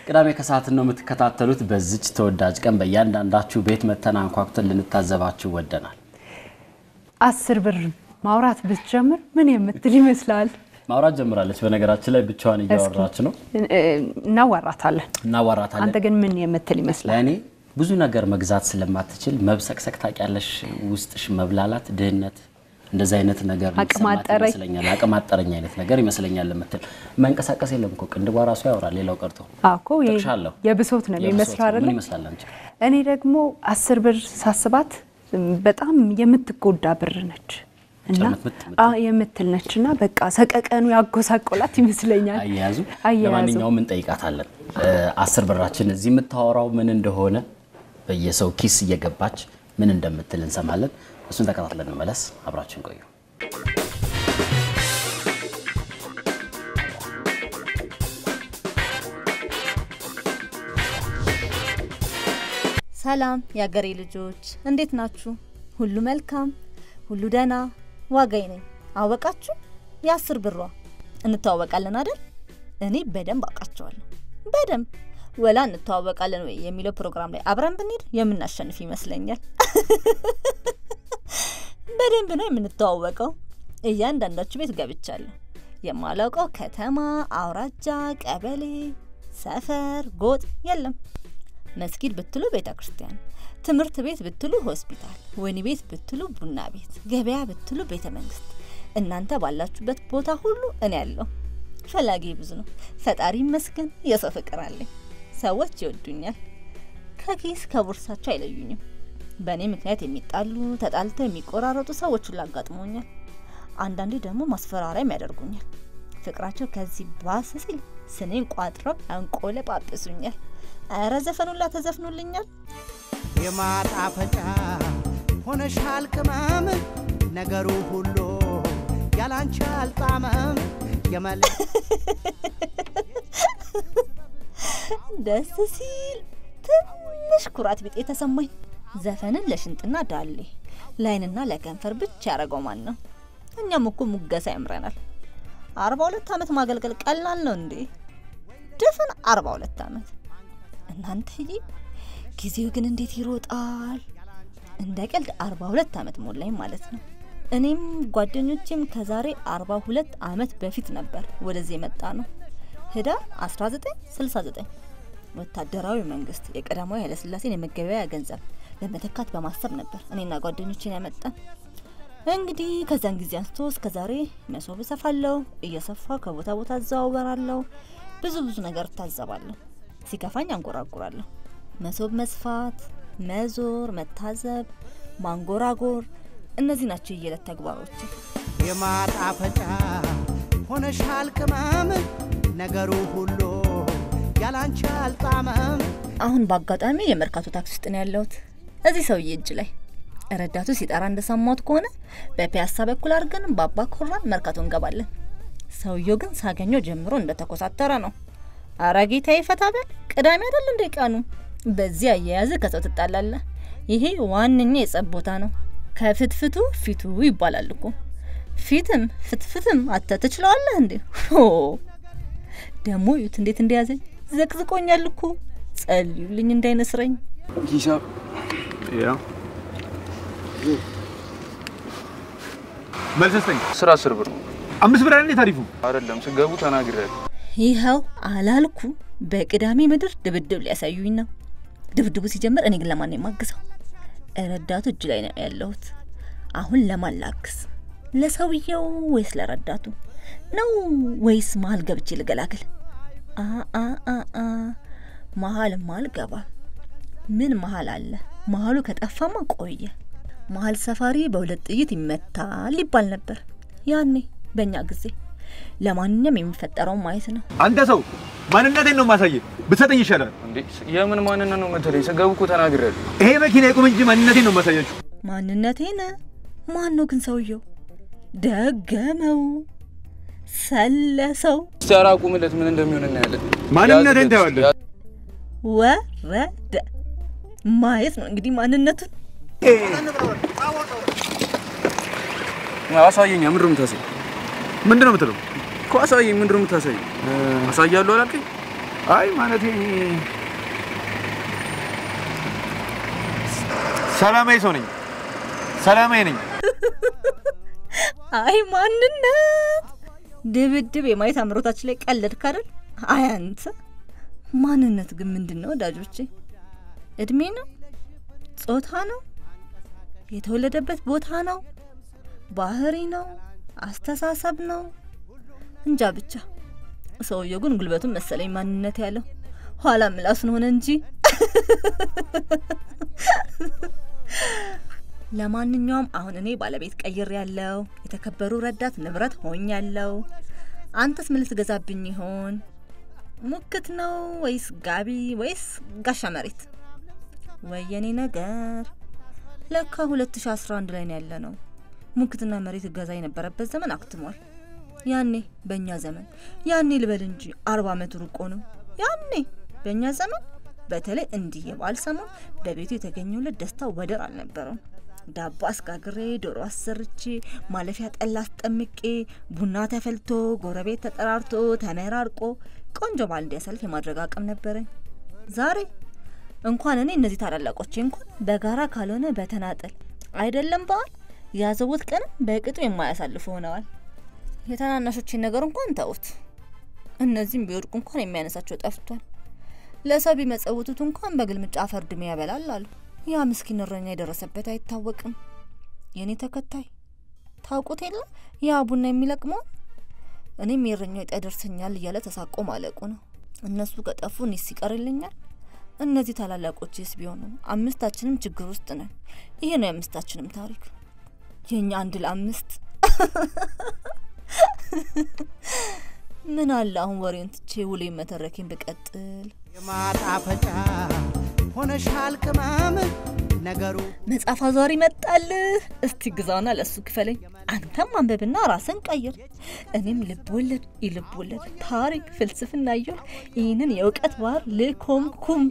ቅዳሜ ከሰዓትን ነው የምትከታተሉት። በዚች ተወዳጅ ቀን በእያንዳንዳችሁ ቤት መተን አንኳኩተን ልንታዘባችሁ ወደናል። አስር ብር ማውራት ብትጀምር ምን የምትል ይመስላል? ማውራት ጀምራለች። በነገራችን ላይ ብቻዋን እያወራች ነው። እናዋራታለን። እናዋራታለን። አንተ ግን ምን የምትል ይመስላል? ለእኔ ብዙ ነገር መግዛት ስለማትችል መብሰቅሰቅ ታውቂያለሽ፣ ውስጥሽ መብላላት፣ ድህነት እንደዚህ አይነት ነገር አቅም የሚሰማት አጠረኝ። ይመስለኛል። አቅም አጠረኝ አይነት ነገር ይመስለኛል የምትል መንቀሳቀስ የለም እኮ ቅንድቧ ራሱ ያወራል። ሌላው ቀርቶ አዎ እኮ ይሄ ጠቅሻለሁ። የብሶት ነው የሚመስለው አይደለ? ምን ይመስላል አንቺ? እኔ ደግሞ አስር ብር ሳስባት በጣም የምትጎዳ ብር ነች እና የምት- አዎ የምትል ነች እና በቃ ሰቀቀኑ ያጎሳቆላት ይመስለኛል። አያያዙ አያያዙ። ለማንኛውም እንጠይቃታለን። አስር ብራችን እዚህ የምታወራው ምን እንደሆነ በየሰው ኪስ እየገባች ምን እንደምትል እንሰማለን። እሱን ተከታትለን እንመለስ። አብራችን ቆዩ። ሰላም የአገሬ ልጆች እንዴት ናችሁ? ሁሉ መልካም፣ ሁሉ ደህና። ዋጋይ ነኝ አወቃችሁ? የአስር ብሯ እንተዋወቃለን አይደል? እኔ በደንብ አውቃቸዋለሁ። በደንብ ወላ እንተዋወቃለን ወይ የሚለው ፕሮግራም ላይ አብረን ብንሄድ የምናሸንፍ ይመስለኛል። በደንብ ነው የምንተዋወቀው። እያንዳንዳችሁ ቤት ገብቻለሁ። የማላውቀው ከተማ፣ አውራጃ፣ ቀበሌ፣ ሰፈር፣ ጎጥ የለም። መስጊድ ብትሉ ቤተ ክርስቲያን፣ ትምህርት ቤት ብትሉ ሆስፒታል፣ ወህኒ ቤት ብትሉ ቡና ቤት፣ ገበያ ብትሉ ቤተ መንግስት፣ እናንተ ባላችሁበት ቦታ ሁሉ እኔ ያለው ፈላጊ ብዙ ነው። ፈጣሪ ይመስገን የሰው ፍቅር አለኝ። ሰዎች ይወዱኛል። ከኪስ ከቦርሳቸው አይለዩኝም። በእኔ ምክንያት የሚጣሉ ተጣልተው የሚቆራረጡ ሰዎች ሁሉ አጋጥሞኛል። አንዳንዴ ደግሞ ማስፈራሪያም ያደርጉኛል። ፍቅራቸው ከዚህ ባስ ሲል ስኔን ቋጥረው ያንቆለጳጵሱኛል። ኧረ ዘፈኑላ ተዘፍኑልኛል። የማጣፈጫ ሆነሻል ቅመም ነገሩ ሁሉ ያላንቺ አልጣመም የመል ደስ ሲል ትንሽ ኩራት ቢጤ ተሰማኝ። ዘፈንን ለሽንጥና ዳሌ ላይንና ለከንፈር ብቻ ያደረገው ማን ነው? እኛም እኮ ሙገሳ ያምረናል። አርባ ሁለት ዓመት ማገልገል ቀላል ነው እንዴ? ድፍን አርባ ሁለት ዓመት እናንተዬ፣ ጊዜው ግን እንዴት ይሮጣል! እንደ ቀልድ አርባ ሁለት ዓመት ሞላኝ ማለት ነው። እኔም ጓደኞቼም ከዛሬ አርባ ሁለት ዓመት በፊት ነበር ወደዚህ የመጣ ነው። ህዳር 1969 ወታደራዊ መንግስት የቀዳማዊ ኃይለሥላሴን የመገበያያ ገንዘብ ለመተካት በማሰብ ነበር እኔና ጓደኞቼን ያመጣን። እንግዲህ ከዛን ጊዜ አንስቶ እስከ ዛሬ መሶብ እሰፋለሁ፣ እየሰፋ ከቦታ ቦታ እዘዋወራለሁ፣ ብዙ ብዙ ነገር እታዘባለሁ፣ ሲከፋኝ አንጎራጉራለሁ። መሶብ መስፋት፣ መዞር፣ መታዘብ፣ ማንጎራጎር እነዚህ ናቸው የየዕለት ተግባሮች። የማጣፈጫ ሆነሻል ቅመም ነገሩ ሁሉ ያላንቺ አልጣመም አሁን በአጋጣሚ የመርካቶ ታክሲ ውስጥ ነው ያለሁት። እዚህ ሰውዬ እጅ ላይ ረዳቱ ሲጠራ እንደሰማሁት ከሆነ በፒያሳ በኩል አድርገን በአባ ኮራን መርካቶ እንገባለን። ሰውየው ግን ሳገኘው ጀምሮ እንደተኮሳተረ ነው። አረ ጌታዬ ፈታ በል፣ ቅዳሜ አይደል እንደ ቀኑ። በዚህ አያያዝ ከሰው ትጣላለህ። ይሄ ዋነኛ የጸብ ቦታ ነው። ከፍትፍቱ ፊቱ ይባላል እኮ። ፊትም ፍትፍትም አተ ትችለዋለህ እንዴ? ሆ ደግሞ ዩት እንዴት እንደያዘኝ ዘቅዝቆኛል እኮ። ጸልዩልኝ እንዳይነስረኝ። ሂሳብ ያው መልስ ስጠኝ። ስራ አስር ብር ነው አምስት ብር አይደል ታሪፉ? አይደለም። ስገቡ ተናግሬያለሁ። ይኸው አላልኩ። በቅዳሜ ምድር ድብድብ ሊያሳዩኝ ነው። ድብድቡ ሲጀምር እኔ ግን ለማን ነው የማግዘው? ረዳቱ እጅ ላይ ነው ያለሁት። አሁን ለማን ላግዝ? ለሰውየው ወይስ ለረዳቱ ነው? ወይስ መሀል ገብቼ ልገላግል? አ አ አ አ መሀልማ አልገባም። ምን መሀል አለ? መሀሉ ከጠፋማ ቆየ። መሀል ሰፋሪ በሁለት ጥይት ይመታል ይባል ነበር ያኔ በእኛ ጊዜ። ለማንኛውም የሚፈጠረውን ማየት ነው። አንተ ሰው ማንነቴን ነው ማሳየ ብትሰጠኝ ይሻላል። እንዴ የምን ማንነት ነው መተለኝ? ስገቡ እኮ ተናግሬያለሁ። ይሄ መኪና ይቁም እንጂ ማንነቴን ነው ማሳያችሁ። ማንነቴን ማን ነው ግን ሰውየው? ደገመው፣ ሰለሰው፣ እስቲ ኧረ አቁምለት፣ ምን እንደሚሆን እናያለን። ማንነቴን ያዝለት፣ ታየዋለህ። ያ- ወረደ። ማየት ነው እንግዲህ ማንነቱን። አሳየኛ። ምንድን ነው የምታሳይ? ምንድን ነው የምትለው? እኮ አሳየኝ። ምንድን ነው የምታሳይ? አሳያለሁ አላልከኝ? አይ ማለቴ እኔ ሰላማዊ ሰው ነኝ። ሰላማዊ ነኝ። አይ ማንነት ድብድብ የማየት አምሮታችን ላይ ቀለድክ አይደል? አይ አንተ ማንነት ግን ምንድን ነው ወዳጆቼ? እድሜ ነው? ጾታ ነው? የተወለደበት ቦታ ነው? ባህሪ ነው? አስተሳሰብ ነው? እንጃ ብቻ ሰውየው ግን ጉልበቱን መሰለኝ ማንነት ያለው ኋላ ምላሱን ሆነ እንጂ ለማንኛውም አሁን እኔ ባለቤት ቀይር ያለው የተከበሩ ረዳት ንብረት ሆኝ ያለው አንተስ ምን ልትገዛብኝ ይሆን? ሙክት ነው ወይስ ጋቢ ወይስ ጋሻ መሬት? ወየኔ ነገር ለካ 2011 ላይ ነው ያለ ነው። ሙክትና መሬት እገዛ የነበረበት ዘመን አክትሟል። ያኔ በእኛ ዘመን ያኔ ልበል እንጂ አርባ ዓመት ሩቆ ነው። ያኔ በእኛ ዘመን በተለይ እንዲህ የበዓል ሰሞን በቤቱ የተገኘውለት ደስታ ወደር አልነበረውም። ዳቦ አስጋግሬ ዶሮ አሰርቼ ማለፊያ ጠላ አስጠምቄ ቡና ተፈልቶ ጎረቤት ተጠራርቶ ተመራርቆ ቆንጆ በዓል እንዲያሳልፍ የማድረግ አቅም ነበረኝ። ዛሬ እንኳን እኔ እነዚህ ታላላቆቼ እንኳን በጋራ ካልሆነ በተናጠል አይደለም በዓል ያዘቡት ቀንም በቅጡ የማያሳልፉ ሆነዋል። የታናናሾችን ነገር እንኳን ተውት። እነዚህም ቢወድቁ እንኳን የሚያነሳቸው ጠፍቷል። ለሰው ቢመጸውቱት እንኳን በግልምጫ አፈር ድሜ ያበላል አሉ። ያ ምስኪን እረኛ የደረሰበት አይታወቅም። የእኔ ተከታይ ታውቁት የለ ያ ቡና የሚለቅመውን እኔም የእረኛው ዕጣ ይደርሰኛል እያለ ተሳቆ ማለቁ ነው። እነሱ ከጠፉ እኔስ ይቀርልኛል? እነዚህ ታላላቆችስ ቢሆኑ አምስታችንም ችግር ውስጥ ነን። ይሄ ነው የአምስታችንም ታሪክ። የእኛ አንድ ለአምስት ምን አለ አሁን ወሬውን ትቼ ውሌ መተረኬን ብቀጥል። የማጣፈጫ ሆነሻል ቅመም ነገሩ መጽሐፍ አዟሪ መጣልህ። እስቲ ግዛውና ለሱ ክፈለኝ። አንተም አንብብና ራስን ቀይር። እኔም ልብ ወለድ፣ የልብ ወለድ፣ ታሪክ፣ ፍልስፍና እያል ይህንን የእውቀት ባህር ልኮምኩም።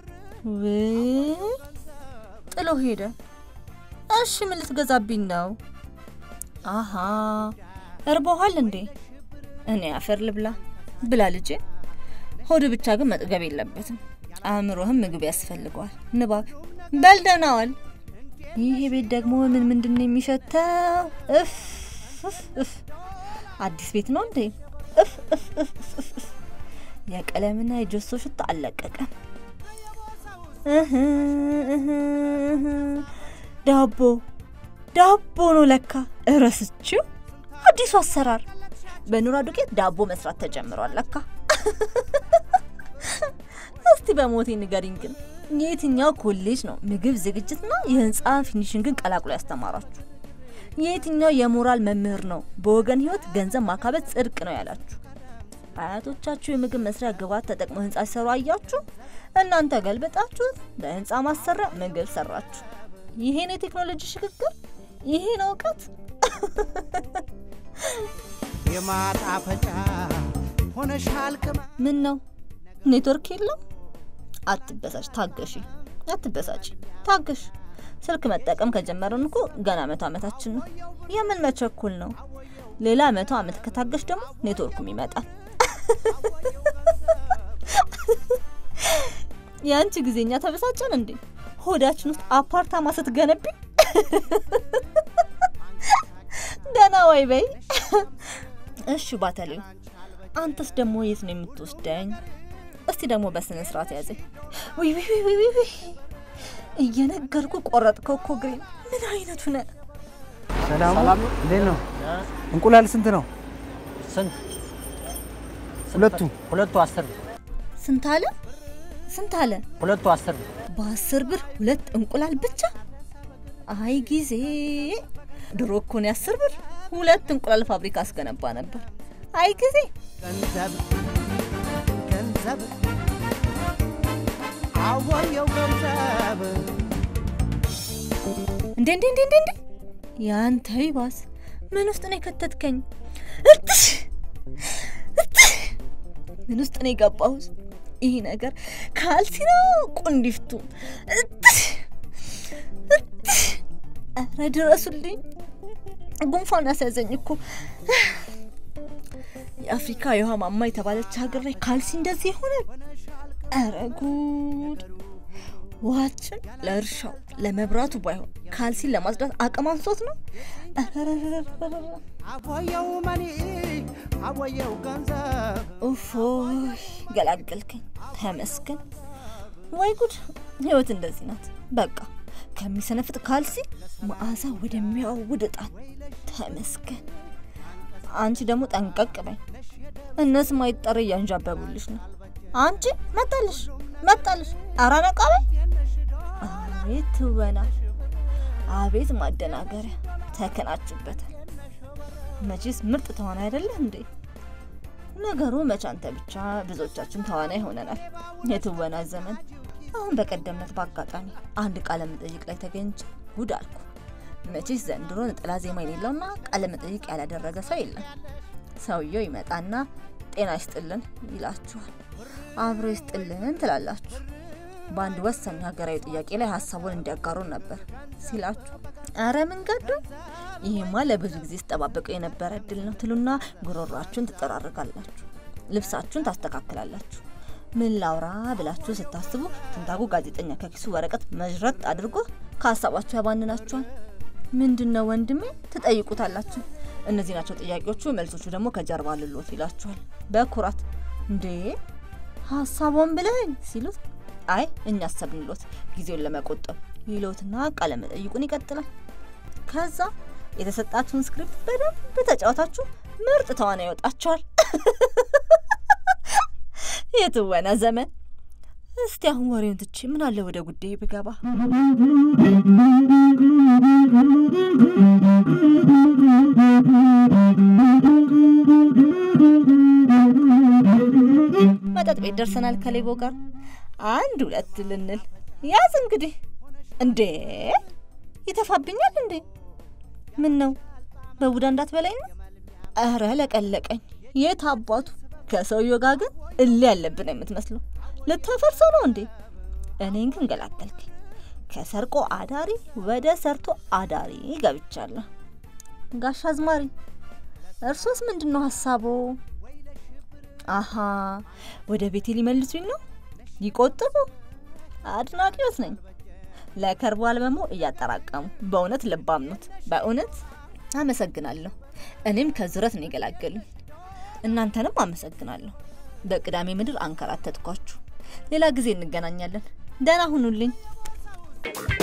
ውይ ጥሎ ሄደ። እሺ ምን ልትገዛብኝ ነው? አሀ እርቦሃል እንዴ? እኔ አፈር ልብላ ብላ ልጄ። ሆድ ብቻ ግን መጥገብ የለበትም። አእምሮህም ምግብ ያስፈልገዋል። ንባብ በልደናዋል። ይህ ቤት ደግሞ ምን ምንድን ነው የሚሸተው? እፍ እፍ እፍ አዲስ ቤት ነው እንዴ? እፍ እፍ እፍ እፍ እፍ የቀለምና የጀሶ ሽታ አልለቀቀም። እህ እህ እህ ዳቦ ዳቦ ነው ለካ። እረስችው አዲሱ አሰራር በኑራ ዱቄት ዳቦ መስራት ተጀምሯል ለካ። እስቲ በሞቴ ንገሪኝ ግን የትኛው ኮሌጅ ነው ምግብ ዝግጅትና የህንፃ ፊኒሽንግን ቀላቅሎ ያስተማራችሁ? የትኛው የሞራል መምህር ነው በወገን ህይወት ገንዘብ ማካበት ጽድቅ ነው ያላችሁ? አያቶቻችሁ የምግብ መስሪያ ግብዓት ተጠቅመው ህንፃ ሲሰሩ አያችሁ። እናንተ ገልበጣችሁት ለህንፃ ማሰሪያ ምግብ ሰራችሁ። ይሄ ነው የቴክኖሎጂ ሽግግር? ይሄ ነው እውቀት? የማጣፈጫ ሆነሻል ቅመም ምን ነው ኔትወርክ የለም? አትበሳጭ፣ ታገሺ። አትበሳጭ፣ ታገሽ። ስልክ መጠቀም ከጀመረን እኮ ገና መቶ ዓመታችን ነው። የምን መቸኩል ነው? ሌላ መቶ ዓመት ከታገሽ ደግሞ ኔትወርኩም ይመጣል። የአንቺ ጊዜኛ ተበሳጨን እንዴ? ሆዳችን ውስጥ አፓርታማ ስትገነቢ ደህና ወይ በይ። እሺ ባተሌው፣ አንተስ ደግሞ የት ነው የምትወስደኝ? እስቲ ደግሞ በስነ ስርዓት ያዘኝ። ውይ ውይ ውይ ውይ ውይ እየነገርኩ ቆረጥከው እኮ ግሬን። ምን አይነቱ ነ ሰላም እንዴት ነው? እንቁላል ስንት ነው? ስንት? ሁለቱ ሁለቱ አስር ብር። ስንት አለ? ስንት አለ? ሁለቱ አስር ብር። በአስር ብር ሁለት እንቁላል ብቻ? አይ ጊዜ! ድሮ እኮ ነው የአስር ብር ሁለት እንቁላል ፋብሪካ አስገነባ ነበር። አይ ጊዜ! ገንዘብ ገንዘብ አወየው ገንዘብ እንዴ እንዴ እንዴ እንዴ እንዴ! ያንተ ይባስ ምን ውስጥ ነው የከተትከኝ? እትሽ እትሽ! ምን ውስጥ ነው የገባሁት? ይህ ነገር ካልሲ ነው ቁንዲፍቱ? እትሽ እትሽ! ኧረ ድረሱልኝ! ጉንፋን አስያዘኝ እኮ። የአፍሪካ የውሃ ማማ የተባለች ሀገር ላይ ካልሲ እንደዚህ ይሆናል? ኧረ ጉድ! ውሃችን ለእርሻው ለመብራቱ ባይሆን ካልሲን ለማጽዳት አቅም አንሶት ነው። ኧረረረረረ። አቦየው መኒ አቦየው ገንዘብ ኡፎይ ገላገልከኝ፣ ተመስገን። ወይ ጉድ! ህይወት እንደዚህ ናት። በቃ ከሚሰነፍጥ ካልሲ መዓዛ ወደሚያውድ እጣን፣ ተመስገን። አንቺ ደግሞ ጠንቀቅ በይ፣ እነሱ ማይጠር እያንዣበቡልሽ ነው። አንቺ መጣልሽ መጣልሽ፣ ኧረ ነቃ በይ። አቤት ትወና፣ አቤት ማደናገሪያ፣ ተከናችሁበታል። መቼስ ምርጥ ተዋናይ አይደለህ እንዴ? ነገሩ መቼ አንተ ብቻ ብዙዎቻችን ተዋናይ ሆነናል። የትወና ዘመን አሁን በቀደምነት በአጋጣሚ አንድ ቃለ መጠይቅ ላይ ተገኝቼ ጉድ አልኩ። መቼስ ዘንድሮ ነጠላ ዜማ የሌለውና ቃለ መጠይቅ ያላደረገ ሰው የለም። ሰውየው ይመጣና ጤና ይስጥልን ይላችኋል። አብሮ ይስጥልን ትላላችሁ። በአንድ ወሳኝ ሀገራዊ ጥያቄ ላይ ሀሳቡን እንዲያጋሩን ነበር ሲላችሁ፣ አረ ምን ገዱ፣ ይሄማ ለብዙ ጊዜ ስጠባበቀው የነበረ እድል ነው ትሉና ጉሮሯችሁን ትጠራርጋላችሁ፣ ልብሳችሁን ታስተካክላላችሁ። ምን ላውራ ብላችሁ ስታስቡ ትንታጉ ጋዜጠኛ ከኪሱ ወረቀት መዥረጥ አድርጎ ከሀሳባችሁ ያባንናችኋል። ምንድን ነው ወንድሜ ትጠይቁታላችሁ። እነዚህ ናቸው ጥያቄዎቹ፣ መልሶቹ ደግሞ ከጀርባ ልሎት ይላችኋል በኩራት እንዴ ሀሳቧን ብለኝ ሲሉት አይ እኛ አሰብንሎት ጊዜውን ለመቆጠብ ይሎትና ቃለ መጠይቁን ይቀጥላል። ከዛ የተሰጣችሁን ስክሪፕት በደንብ ተጫወታችሁ ምርጥ ተዋናይ ይወጣችኋል። የትወና ዘመን። እስቲ አሁን ወሬውን ትቼ ምን አለ ወደ ጉዳይ ብገባ። መጠጥ ቤት ደርሰናል ከሌቦ ጋር አንድ ሁለት ልንል ያዝ እንግዲህ። እንዴ ይተፋብኛል እንዴ? ምን ነው በቡዳ እንዳትበላኝ ነው? እረ ለቀለቀኝ። የት አባቱ ከሰውየው ጋር ግን እል ያለብን የምትመስለው ልታፈርሰው ነው እንዴ? እኔን ግን ገላገልከኝ። ከሰርቆ አዳሪ ወደ ሰርቶ አዳሪ ገብቻለሁ። ጋሽ አዝማሪ እርሶስ ምንድን ነው ሀሳቦ? አሀ ወደ ቤቴ ሊመልሱኝ ነው። ይቆጥቡ። አድናቂዎት ነኝ። ለከርቦ አልበሞ እያጠራቀሙ በእውነት ልባም ኖት። በእውነት አመሰግናለሁ። እኔም ከዝረት ነው የገላገሉኝ። እናንተንም አመሰግናለሁ። በቅዳሜ ምድር አንከራተትኳችሁ። ሌላ ጊዜ እንገናኛለን። ደህና ሁኑልኝ።